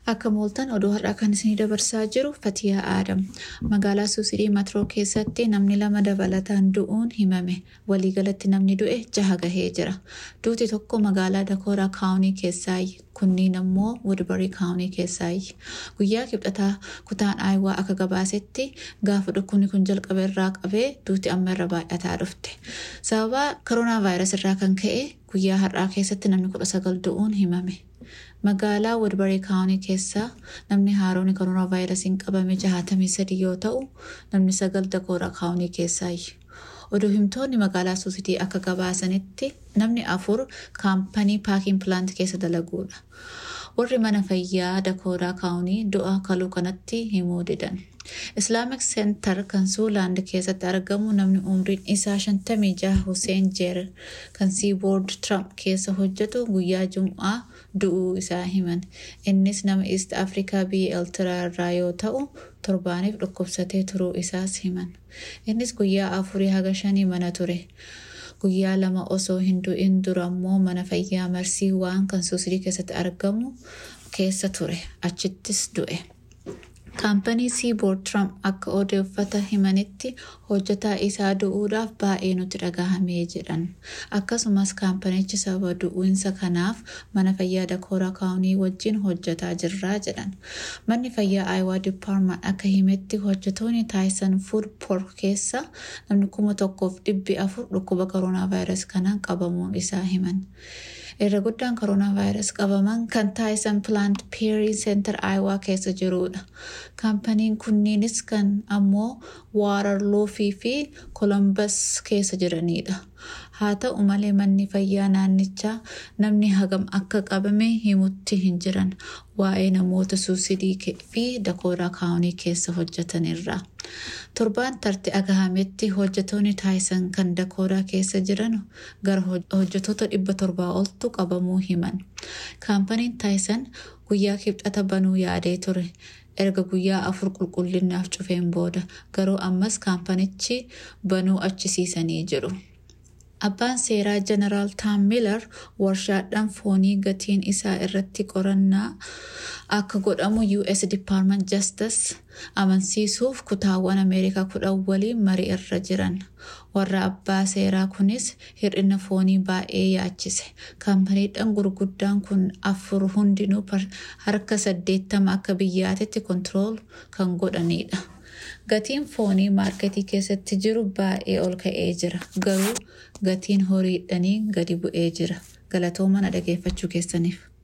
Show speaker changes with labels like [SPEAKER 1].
[SPEAKER 1] Akka mooltan oduu har'aa kan isinii dabarsaa jiru Fatiyaa Aadam. Magaalaa Suusidii Matroo keessatti namni lama dabalataan du'uun himame. Waliigalatti namni du'e jaha gahee jira. Duuti tokko magaalaa Dakooraa Kaawunii keessaayi. Kunniin ammoo Woodbarii Kaawunii keessaayi. Guyyaa kibxataa kutaan Aayawaa akka gabaasetti gaafa dhukkubni kun jalqabe irraa qabee duuti amma irra baay'ataa dhufte. Sababa koronaa vaayirasii irraa kan ka'e guyyaa har'aa keessatti namni kudha sagal du'uun himame. Magaalaa Woodbarii Kaawunii keessaa namni haaroon koronaa vaayirasiin qabame jahatamii sadii yoo ta'u namni sagal Dakooraa Kaawunii keessaayi. Oduu himtoonni magaalaa Suusidii akka gabaasanitti namni afur kaampanii paakiin pilaanti keessa dalaguudha. Warri mana fayyaa Dakooraa Kaawunii du'a kaluu kanatti himuu didan. Islaamic Center kan Suulaand keessatti argamu namni umriin isaa shantamii jaha Hussein Jeer kan Seaboard Trump keessa hojjetu guyyaa Jum'aa du'uu isaa himan. Innis nama East Afrikaa biyya Eltiraa irraa yoo ta'u torbaaniif dhukkubsatee turuu isaas himan. Innis guyyaa afurii haga shanii mana ture. Guyyaa lama osoo hin du'in dura immoo mana fayyaa marsii waan kan suusidii keessatti argamu keessa ture. Achittis du'e. Kaampanii Seaboard Trump akka odeeffata himanitti hojjetaa isaa du'uudhaaf baay'ee nutti dhagahamee jedhan. Akkasumas kaampanichi sababa du'uinsa kanaaf mana fayyaa Dakooraa Kaawunii wajjin hojjetaa jirraa jedhan. Manni fayyaa Aayawaa Dipaarmaan akka himetti hojjetoonni Taayisan Fuud Poork keessa namni kuma tokkoof dhibbi afur dhukkuba koronaa vaayirasii kanaan qabamuun isaa himan. Irra guddaan koronaa vaayirasii qabaman kan Taayisan Pilaant Peerii Seentar Aayawaa keessa jirudha. Kaampaniin kunniinis kan ammoo Waararloofii fi Kolombas keessa jiranidha. Haa ta'u malee manni fayyaa naannichaa namni hagam akka qabame himutti hin jiran waa'ee namoota suusidii fi dakooraa kaawunii keessa hojjetanirra. Torbaan tarti agahametti hojjetoonni taayisan kan dakooraa keessa jiran gara hojjetoota dhibba torbaa oltu qabamuu himan. Kaampaniin taayisan guyyaa kibxata banuu yaadee ture. erga guyyaa afur qulqullinaaf cufeen booda garuu ammas kaampanichi banuu achisiisanii jiru. Abbaan seeraa Jeneraal Taam Miilar warshaadhaan foonii gatiin isaa irratti qorannaa akka godhamu US Department Justice amansiisuuf kutaawwan Ameerikaa kudhan waliin marii irra jiran. Warra abbaa seeraa kunis hir'ina foonii baay'ee yaachise. Kaampaniidhaan gurguddaan kun afur hundinuu harka saddeettama akka biyyaatitti kontirool kan godhanidha. Gatiin foonii maarketii keessatti jiru baay'ee ol ka'ee jira. Garuu gatiin horiidhanii gadi bu'ee jira. Galatoomaa na dhageeffachuu keessaniif.